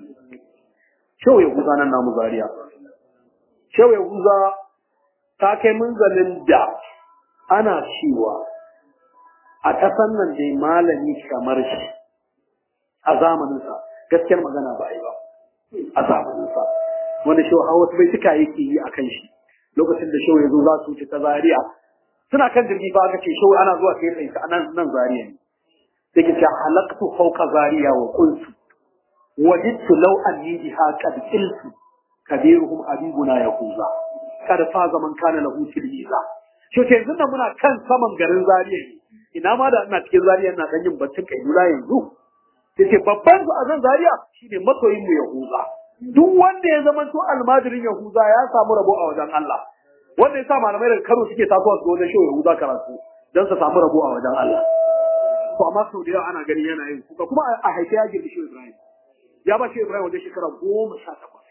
shau ya guza nan namu zariya shau ya guza ta kai munzalin da ana cewa a ƙasan nan dai malami kamar shi a zamaninsa gaskiyar magana ba yi ba a zamaninsa wanda shau hawa bai tuka yake yi a kan shi lokacin da shau ya zo za su wuce ta zariya suna kan jirgi ba aka ce shau ana zuwa sai tsaye a nan nan zariya ne sai ke ce halaktu fauka zariya wa kunsu wajidtu law anni biha qad qiltu kabiruhum abibuna yahuza kad fa zaman kana lahu tilmiza to ke yanzu nan muna kan saman garin zariya ne ina ma da ina cikin zariya ina dan yin baccin kailula yanzu sai ce babban su a zan zariya shine masoyin mu yahuza duk wanda ya zama to almajirin yahuza ya samu rabo a wajen Allah wanda ya sa malamai daga Kano suke tasowa su wajen shehu Yahuza karatu don su samu rabo a wajen Allah. To amma sau da yawa ana gani yana yin kuka kuma a haife ya girbi shehu Ibrahim. Ya ba shehu Ibrahim wajen shekara goma sha takwas.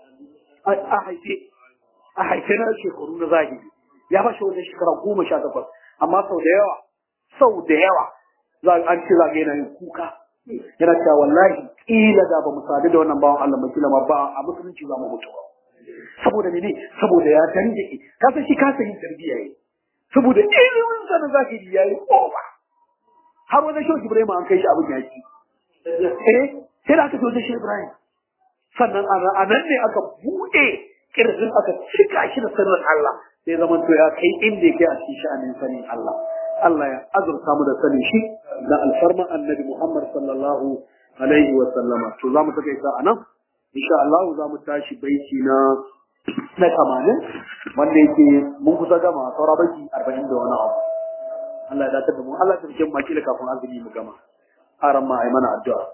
A haife a haife na shekaru na zahiri. Ya ba shi wajen shekara goma sha takwas. Amma sau da yawa sau da yawa za an ce za ga yana yin kuka. Yana cewa wallahi kila da ba mu sadu da wannan bawan Allah ba kila ma ba a musulunci za mu mutu ba. saboda mene saboda ya danjake ka san shi kasa yin tarbiyya yi saboda ilimin sa na zahiri yayi kowa har wani shehu Ibrahim an kai shi abin yaki eh sai da aka zo da shehu Ibrahim sannan a nan ne aka buɗe kirjin aka cika shi da sirrin Allah sai zaman to ya kai inda yake a cikin sha'anin sanin Allah Allah ya azurta mu da sanin shi da alfarman annabi Muhammad sallallahu alaihi wa sallama to za mu takaita a nan insha Allah za mu tashi baiti na na kamanin wanda yake mun kusa gama saura baiti arba'in da wani abu Allah ya dace da mu Allah ya tafi mu makila kafin azumi mu gama aran ma ai mana addu'a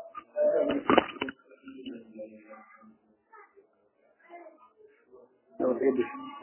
da wata yadda